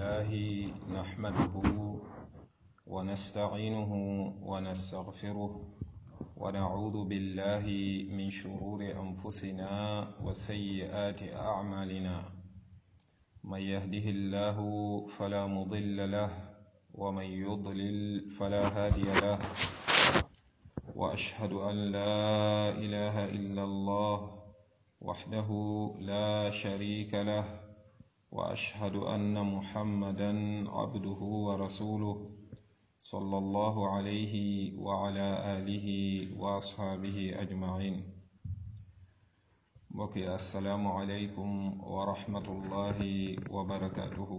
لله نحمده ونستعينه ونستغفره ونعوذ بالله من شرور أنفسنا وسيئات أعمالنا من يهده الله فلا مضل له ومن يضلل فلا هادي له وأشهد أن لا إله إلا الله وحده لا شريك له واشهد ان محمدا عبده ورسوله صلى الله عليه وعلى اله واصحابه اجمعين بقي السلام عليكم ورحمه الله وبركاته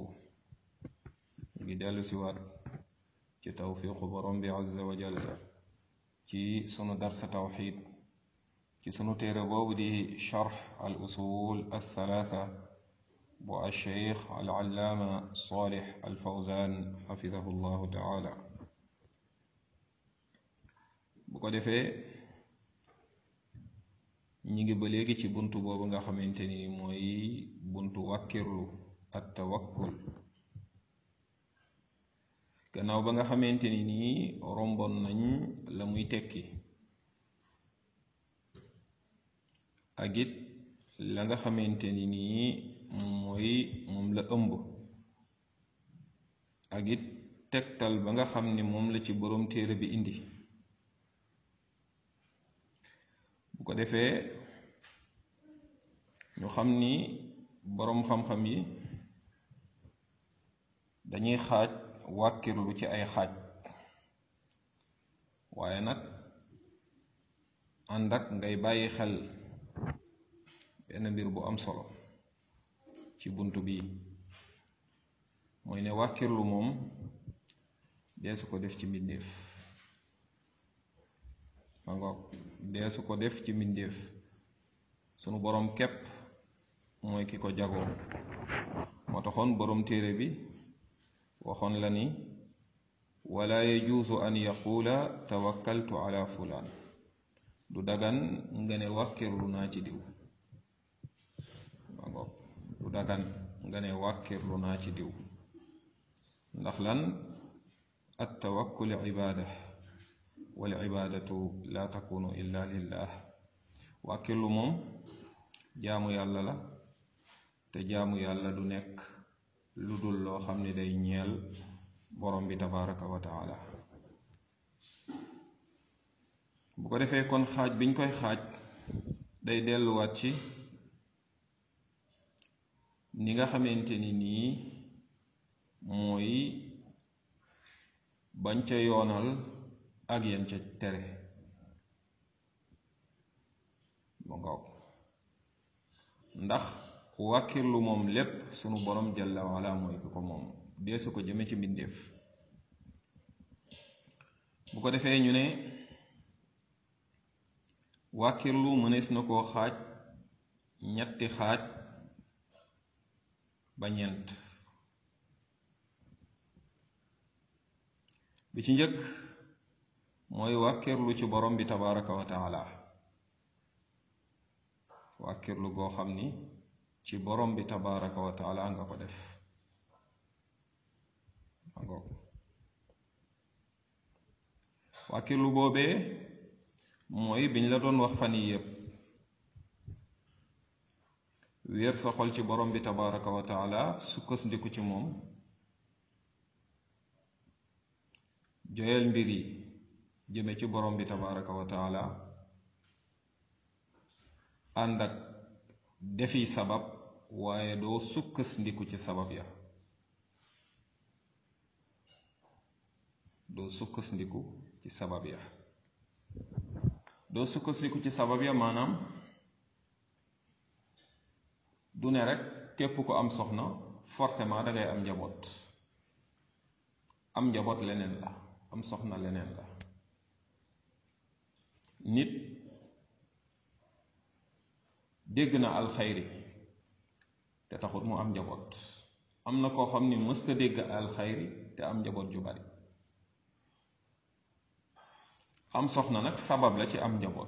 بدال سوات ci tawfiqu borom bi azza wa jalla ci sunu darsa tawxid ci sunu téere boobu di charx al usul al thalatha bu alcheikh alallaama salih alfawzan xafidahu llahu taala bu ko defee ñi ngi ba léegi ci buntu boobu nga xamante ni mooy buntu wàkkirlu at tawakkul gannaaw ba nga xamante ni nii rombon nañ la muy tekki ak it la nga xamante ni nii mooy moom la ëmb ak it tegtal ba nga xam ni moom la ci boroom téere bi indi bu ko defee ñu xam ni boroom xam-xam yi dañuy xaaj wàkkirlu ci ay xaaj waaye nag ànd ak ngay bàyyi xel benn mbir bu am solo ci bunt bi mooy ne wàkkirlu moom deesu ko def ci mbindéef ma ngoog deesu ko def ci mbindéef sunu boroom képp mooy ki ko jagoo moo taxoon boroom téere bi waxoon la ni wala yajuusu an yaquula tawakkaltu ala fulaan du dagan nga ne wàkkirlu naa ci diw ma ngoog du dagan nga ne wàkkirlu naa ci diw ndax lan at tawakkul ibaada wal ibaadatu la takunu illa lillah wàkkirlu moom jaamu yàlla la te jaamu yàlla du nekk lu dul loo xam ne day ñeel borom bi tabaraka wa taala bu ko defee kon xaaj biñ koy xaaj day delluwaat ci ni nga xamante ni nii mooy bañ ca yoonal ak yan ca tere ba ngaw ndax wàkkirlu moom lépp sunu borom jalla wala mooy ki ko moom deesu ko jëme ci mbindéef bu ko defee ñu ne wàkkirlu mënees na koo xaaj ñetti xaaj ba ñeent bi ci njëkk mooy wàkkirlu ci borom bi tabaraka wa taala wàkkirlu goo xam ni ci borom bi tabaraka wa taala nga ko def angoog wàkkirlu boobee mooy biñ la doon wax fan yi yépp wéer sa xol ci borom bi tabaraka wa taala sukkandiku ci moom joyal mbir yi jëme ci borom bi tabaraka wa taala ànd ak defi sabab waaye doo sukkandiku ci sabab ya doo sukkandiku ci sabab ya doo sukkandiku ci sabab ya maanaam du ne rek képp ko am soxna forcément dangay am njaboot am njaboot leneen la am soxna leneen la nit dégg na alxayri te taxut mu am njaboot am na koo xam ni mësta dégg alxayri te am njaboot ju bari am soxna nag sabab la ci am njaboot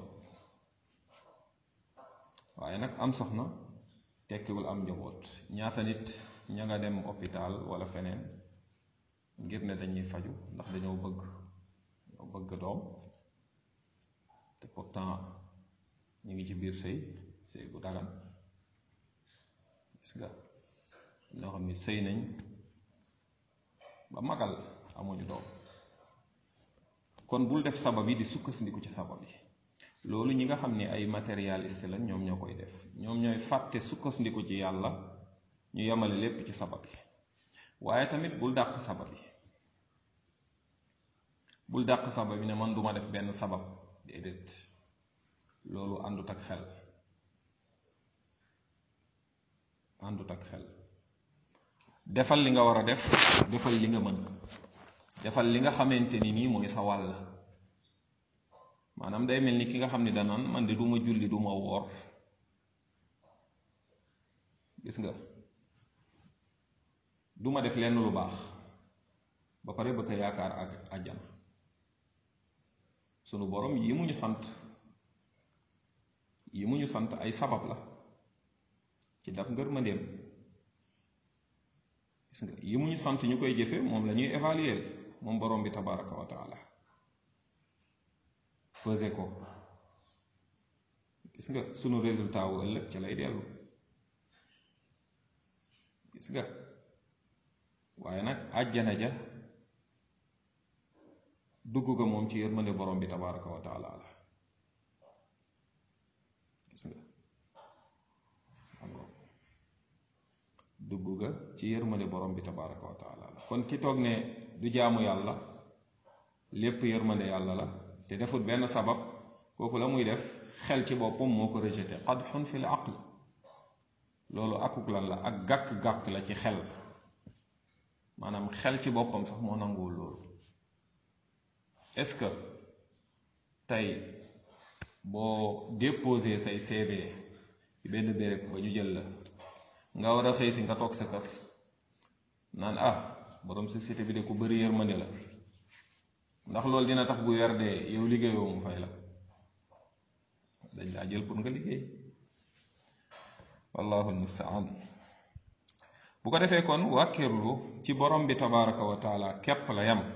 waaye nag am soxna tekkiwul am njaboot ñaata nit ña nga dem hôpital wala feneen ngir ne dañuy faju ndax dañoo bëgg dañoo bëgg doom te pourtant ñu ngi ci biir sëy sëy bu dagan gis nga ñoo xam ni sëy nañ ba magal amuñu doom kon bul def sabab yi di sukkandiku ci sabab yi loolu ñi nga xam ne ay matérialiste lañ ñoom ñoo koy def ñoom ñooy fàtte sukkandiku ci yàlla ñu yemale lépp ci sabab yi waaye tamit bul dàq sabab yi bul dàq sabab yi ne man duma def benn sabab déedéet loolu àndut ak xel àndut ak xel defal li nga war a def defal li nga mën defal li nga xamante ni nii mooy sa wàll maanaam day mel ni ki nga xam ni danaan man de du ma julli du ma woor gis nga du ma def lenn lu baax ba pare bëgg a yaakaar ak àjjana sunu borom yi mu ñu sant yi mu ñu sant ay sabab la ci dab ngërmandeem gis nga yi mu ñu sant ñu koy jëfe moom la ñuy évaluer moom borom bi tabaraka wa taala pesé ko gis nga sunu résultat wu ëllëg ci lay dellu gis nga waaye nag àjjana ja dugg ga moom ci yërmande borom bi tabaraka wa taala la gis nga dugg ga ci yërmande borom bi tabaraka wa taala la kon ki toog ne du jaamu yàlla lépp yërmande yàlla la te defut benn sabab kooku la muy def xel ci boppam moo ko rejeté qadxun fi l aql loolu akuk lan la ak gàkk-gàkk la ci xel maanaam xel ci boppam sax moo nanguwul loolu est-ce que tey boo déposé say CV ci benn béréb ba ñu jël la nga war a xëy si nga toog sa kër naan ah borom société bi de ku bëri yërmande la ndax loolu dina tax bu weer dee yow liggéeyoo mu fay la dañ laa jël pour nga liggéey wallahu almustaan bu ko defee kon wàkkirlu ci borom bi tabaraka wa taala képp la yam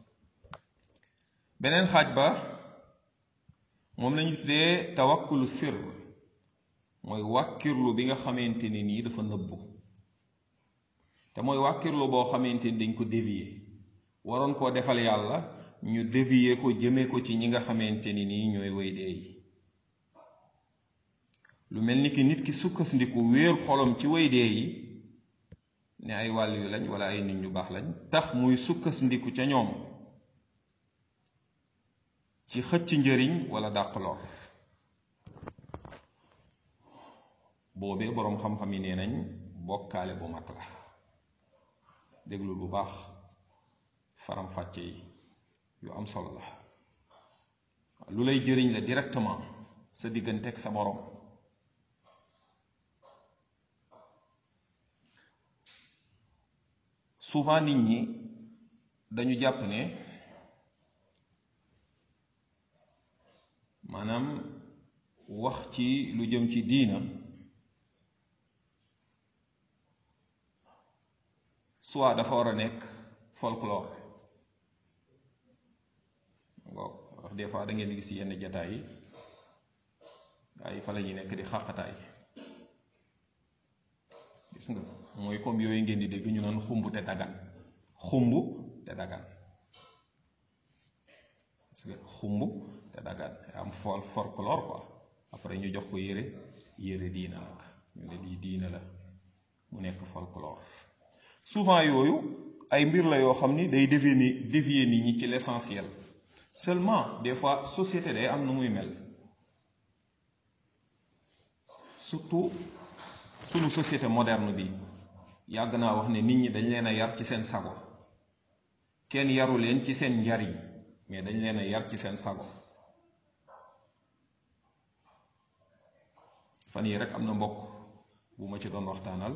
beneen xaaj ba moom lañu tuddee tawakkulu sir mooy wàkkirlu bi nga xamante ni nii dafa nëbbu te mooy wàkkirlu boo xamante ni dañ ko dévier waroon koo defal yàlla ñu dévier ko jëme ko ci ñi nga xamante ni nii ñooy way dee yi lu mel ni ki nit ki sukkandiku wéer xolom ci way dee yi ne ay wàll yu lañ wala ay nit ñu baax lañ tax muy sukkandiku ca ñoom ci xëcc njëriñ wala dàq lor boobee boroom xam-xam yi nee nañ bokkaale bu mag la déglul bu baax faram-fàcce yi yu am solo la lu lay jëriñ la directement sa diggante ak sa boroom souvent nit ñi dañu jàpp ne maanaam wax ci lu jëm ci diina soit dafa war a nekk folklore waaw wax des fois da ngeen gis yenn jataay yi ay fa la ñuy nekk di xàqataay gis nga mooy comme yooyu ngeen di dégg ñu naan xumb te dagan xumb te dagan gis nga xumb te dagan am fol folklore quoi après ñu jox ko yére yére diina nag ñu ne lii diina la mu nekk folklore souvent yooyu ay mbir la yoo xam ni day dévier ni dévier nit ñi ci l'essentiel seulement des fois société day am nu muy mel surtout sunu société moderne bi yàgg naa wax ne nit ñi dañ leen a yar ci seen sago kenn yaru leen ci seen njariñ mais dañ leen a yar ci seen sago fan yi rek am na mbokk bu ma ci doon waxtaanal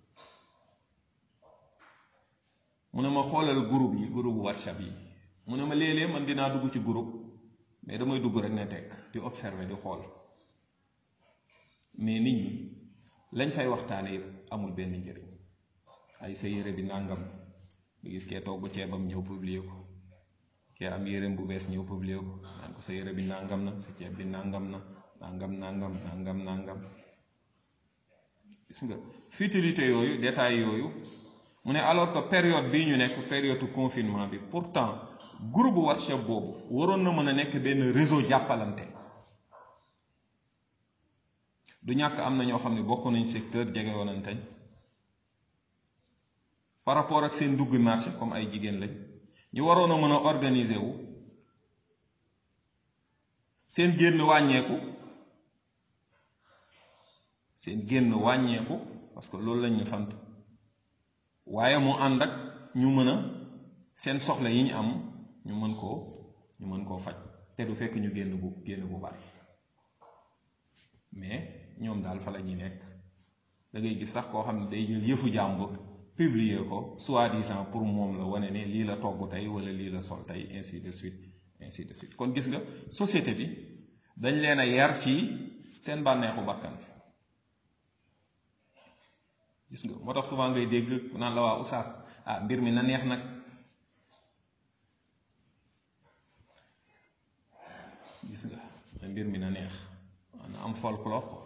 mu ne ma xoolal groupe yi groupe whatsapp yi mu ne ma léeg-léeg man dinaa dugg ci groupe mais damay dugg rek ne teg di observer di xool mais nit ñi lañ fay waxtaane yëpp amul benn njëriñ ay sa yére bi nàngam nga gis kee togg ceebam ñëw publier ko kee am yéreem bu bees ñëw publier ko naan ko sa yére bi nàngam na sa ceeb bi nàngam na nàngam nàngam nàngam nàngam gis nga futilité yooyu détail yooyu mu ne alors que période bii ñu nekk période confinement bi pourtant groupe WhatsApp boobu waroon na mën a nekk benn réseau jàppalante du ñàkk am na ñoo xam ne bokk nañ secteur jege woonanteñ par rapport ak seen dugg marché comme ay jigéen lañ ñu waroon a mën a organiser wu seen génn wàññeeku seen génn wàññeeku parce que loolu lañ ñu sant waaye mu ànd ak ñu mën a seen soxla yi ñu am ñu mën koo ñu mën koo faj te du fekk ñu génn bu génn bu bari mais ñoom daal fa la ñuy nekk da ngay gis sax koo xam ne day jël yëfu jàmbur publier ko soi-disant pour moom la wane ne lii la togg tey wala lii la sol tey ainsi de suite ainsi de suite kon gis nga société bi dañ leen a yar ci seen bànneexu bakkan gis nga moo tax souvent ngay dégg naan la waa oustaz ah mbir mi na neex nag gis nga mbir mi na neex na am folklore ko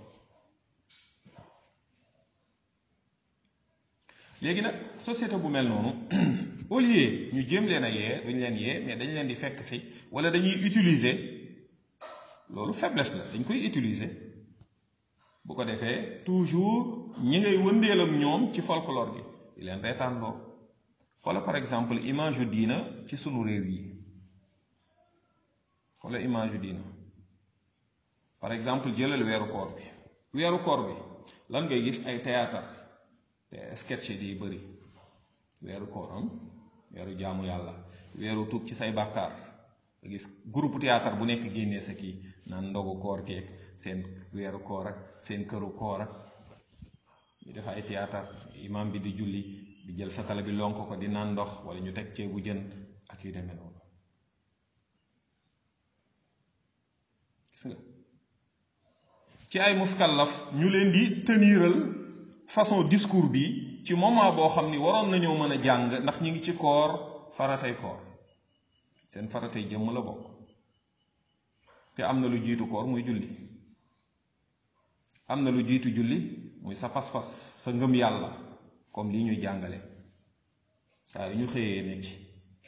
léegi nag société bu mel noonu au lieu ñu jéem leen a yee duñ leen yee mais dañ leen di fekk si wala dañuy utiliser loolu faiblesse la dañ koy utiliser bu ko defee toujours ñi ngay wëndeel ak ñoom ci folklore gi di leen reetaanloo xoola par exemple image yu diina ci sunu réew yi xoola image yu diina par exemple jëlal weeru koor bi weeru koor bi lan ngay gis ay théâtre te sketch di bëri weeru koor am weeru jaamu yàlla weeru tuub ci say bàkkaar nga gis groupe théâtre bu nekk génnee sa kii naan ndogu koor keeg seen weeru koor ak seen këru koor ak ñu def ay théâtre imam bi di julli di jël satala bi lonk ko di naan ndox wala ñu teg ceebu jën ak yu demee noonu gis nga ci ay muskallaf ñu leen di teniral façon discours bi ci moment boo xam ni waroon nañoo mën a jàng ndax ñi ngi ci koor faratay koor seen faratay jëmm la bokk te am na lu jiitu koor muy julli am na lu jiitu julli muy sa pas-pas sa ngëm yàlla comme lii ñuy jàngale saa yu ñu xëyee ne ci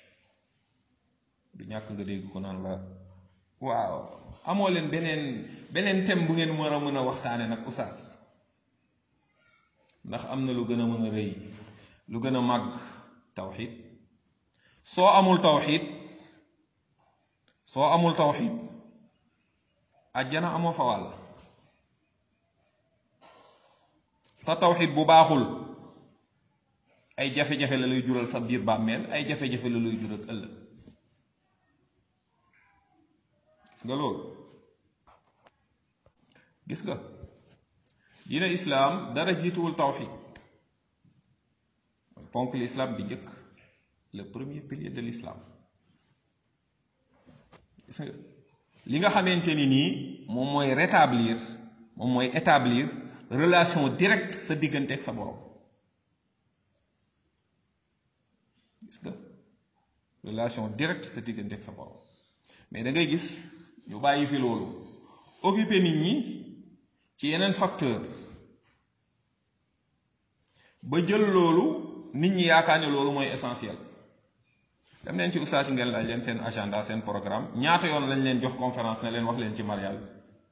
du ñàkk nga dégg ko naan la waaw amoo leen beneen beneen thème bu ngeen war a mën a waxtaane nag oustaz ndax am na lu gën a mën a rëy lu gën a màgg tawxid soo amul tawxid soo amul tawxid ajjana amoo fa wàll sa tawxid bu baaxul ay jafe-jafe la lay jural sa biir bàmmeel ay jafe-jafe la lay jural ëllëg gis nga loolu gis nga diina islaam dara jiituwul tawxid mooy ponk l'islam bi njëkk le premier pilier de l'islam gis nga li nga xamante ni nii moom mooy rétablir moom mooy établir relation directe sa diggante ak sa borom gis nga relation directe sa diggante ak sa borom mais da ngay gis ñu bàyyi fi loolu occuper nit ñi ci yeneen facteur ba jël loolu nit ñi yaakaar ne loolu mooy essentiel dem leen ci ustaas yi ngeen laaj leen seen agenda seen programme ñaata yoon lañ leen jox conférence ne leen wax leen ci mariage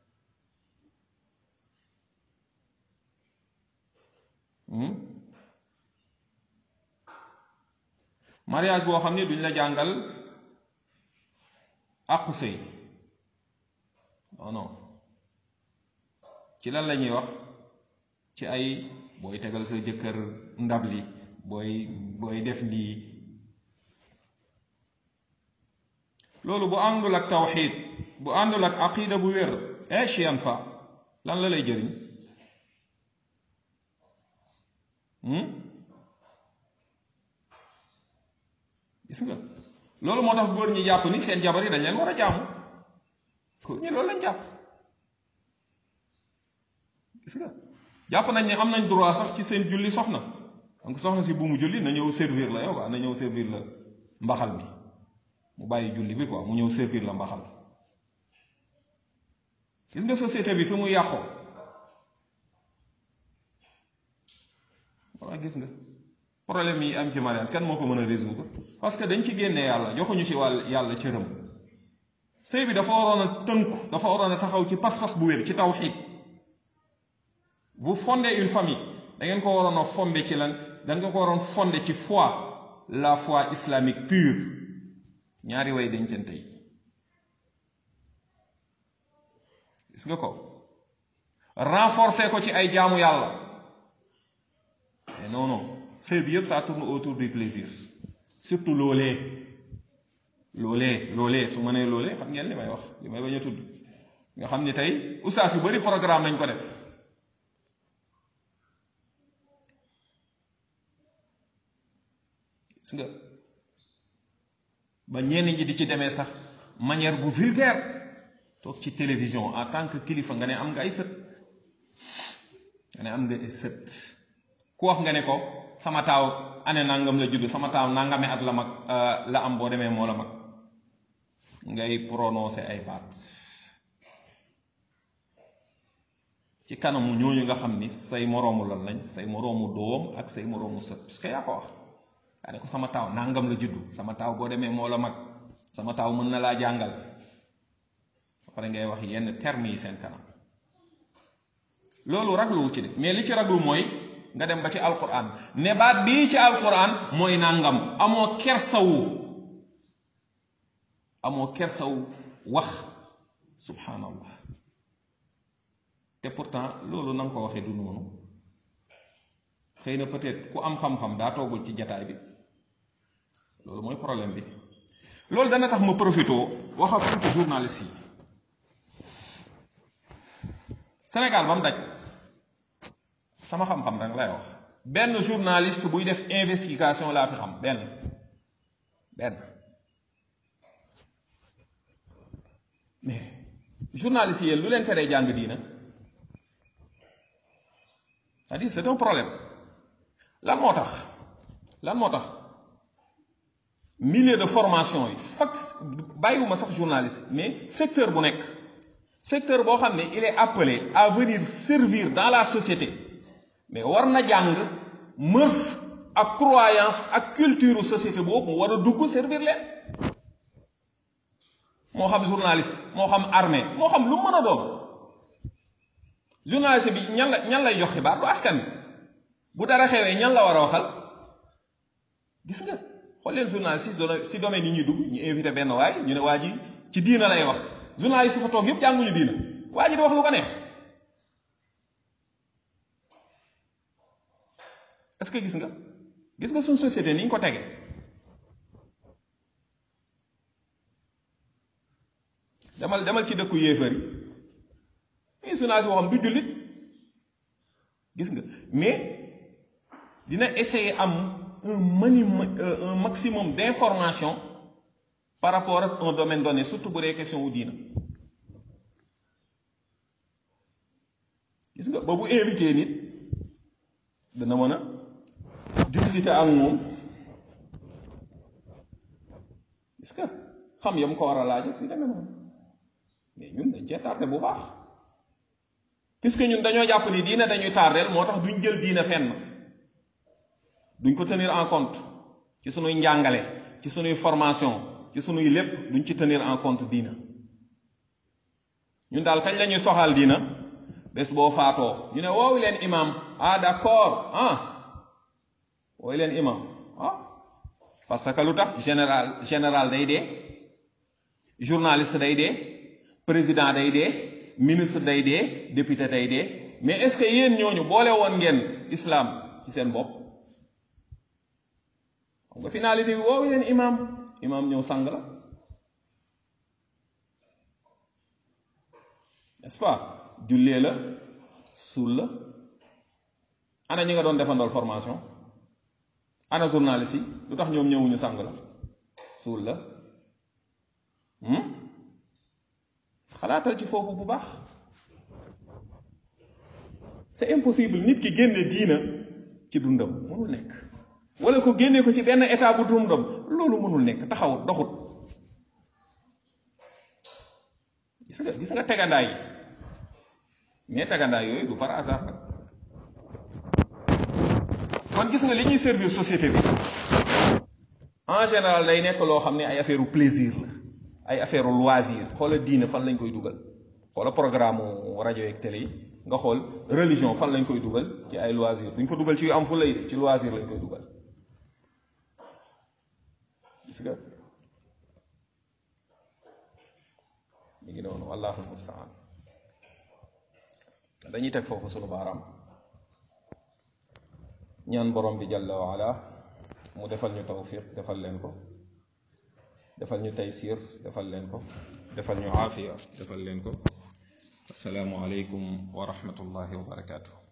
mariage boo xam ne duñ la jàngal àqu sëy non non ci lan la ñuy wax ci ay booy tegal sa jëkkër ndab li booy booy def lii loolu bu àndul ak tawxiid bu àndul ak aqida bu wér echian fa lan la lay jëriñ gis nga loolu moo tax góor ñi jàpp ni seen jabar yi dañ leen war a jaamu góor ñi loolu lañ jàpp gis nga jàpp nañ ne am nañ droit sax ci seen julli soxna donc soxna si bu mu julli na ñëw servir la yow quoi na ñëw servir la mbaxal mi mu bàyyi julli bi quoi mu ñëw servir la mbaxal gis nga société bi fi mu yàqoo walla gis nga problème yi am ci mariage kan moo ko mën a résoudre parce que dañ ci génne yàlla joxuñu ci wàll yàlla cëram sëy bi dafa waroon a tënku dafa waroon a taxaw ci pas-pas bu wér ci tawxiid vous fondez une famille da ngeen ko waroon a fondé ci lan da ngeen ko waroon fondé ci foi la foi islamique pure ñaari way dencante yi gis nga ko renforcer ko ci ay jaamu yàlla mais non non sëy bi yëpp ça tourne autour du plaisir surtout loolee loolee loolee su ma nee loolee xam ngeen li may wax li may bañ a tudd nga xam ni tey ustaas yu bari programme nañ ko def gis nga ba ñenn ñi di ci demee sax manière bu vulgaire toog ci télévision en tant que kilifa nga ne am nga ay sët nga ne am nga ay sët ku wax nga ne ko sama taaw ane nangam la judd sama taaw nangame at la mag la am boo demee moo la mag ngay prononcer ay baat ci kanamu ñooñu nga xam ni say moroomu lan lañ say moroomu doom ak say moroomu sët parce que yaa ko wax yaa ne ko sama taaw nangam la juddu sama taaw boo demee moo la mag sama taaw mën na laa jàngal ba pare ngay wax yenn termes yi seen kanam loolu ragluwu ci de mais li ci raglu mooy nga dem ba ci alquran ne baat bii ci alquran mooy nangam amoo kersawu amoo kersawu wax subhanallah te pourtant loolu na nga ko waxee du noonu xëy na peut-être ku am xam-xam daa toogul ci jataay bi loolu mooy problème bi loolu dana tax ma profité wax ak tuuti journaliste yi Sénégal ba mu daj sama xam-xam rek lay wax benn journaliste buy def investigation laa fi xam benn benn mais journaliste yi yéen lu leen teree jàng diina c'est-à-dire c'est un problème lan moo tax lan moo tax milieu de formation yi fak bàyyiwuma sax journaliste mais secteur bu nekk secteur boo xam ne il est appelé à venir servir dans la société mais war na jàng mœurs ak croyance ak culture société boobu mu war a dugg servir leen moo xam journaliste moo xam armée moo xam lu mën a doon journaliste bi ñan la ñan lay jox xibaar du askan bi bu dara xewee ñan la war a waxal gis nga xool leen journaliste si si domaine yi ñuy dugg ñu invité benn waay ñu ne waa ji ci diina lay wax journaliste fa toog yëpp jànguñu diina waa ji di wax lu ko neex est-ce que gis nga gis nga suñ société ni ñu ko tegee demal demal ci dëkku yéefar yi journaliste boo xam du jullit gis nga mais dina essayer am un mani un maximum d'information par rapport ak un domaine donné surtout bu dee question wu diina gis nga ba bu invité nit dana mën a discuter ak moom gis nga xam yam ko war a laaj yu demee noonu mais ñun dañ cee tardé bu baax puisque ñun dañoo jàpp ni diina dañuy tardeel moo tax duñ jël diina fenn duñ ko tenir en compte ci sunuy njàngale ci sunuy formation ci sunuy lépp duñ ci tenir en compte diina ñun daal kañ la ñuy soxal diina bés boo faatoo ñu ne woowu leen imam ah d'accord ah woowu leen imam ah parce que lu tax général général day dee journaliste day dee président day dee ministre day dee député day dee mais est-ce que yéen ñooñu boole woon ngeen islam ci seen bopp xam nga finalité bi woowu leen imam imam ñëw sang la n'est-ce pas jullee la suul la ana ñi nga doon defandool formation ana journaliste yi lu tax ñoom ñëwuñu sang la suul la xalaatal ci foofu bu baax c'est impossible nit ki génne diina ci dundam mënul nekk wala ko génnee ko ci benn état bu dundam loolu mënul nekk taxawut doxut gis nga gis nga tegandaay yi mais tegandaay yooyu du par hasard nag kon gis nga li ñuy servir société bi en général day nekk loo xam ne ay affaire plaisir la ay affaire loisir xoola diine fan lañ koy dugal xoola programme rajo yeeg télé yi nga xool religion fan lañ koy dugal ci ay loisir duñ ko dugal ci yu am fu lay ci loisir lañ koy dugal gis nga ñu ngi noonu wallahu mustaan dañuy teg foofu sunu baaraam ñaan borom bi jalla wa ala mu defal ñu tawfiq defal leen ko defal ñu taysir defal leen ko defal ñu aafiya defal leen ko assalaamu aleykum wa rahmatullahi wa barakaatu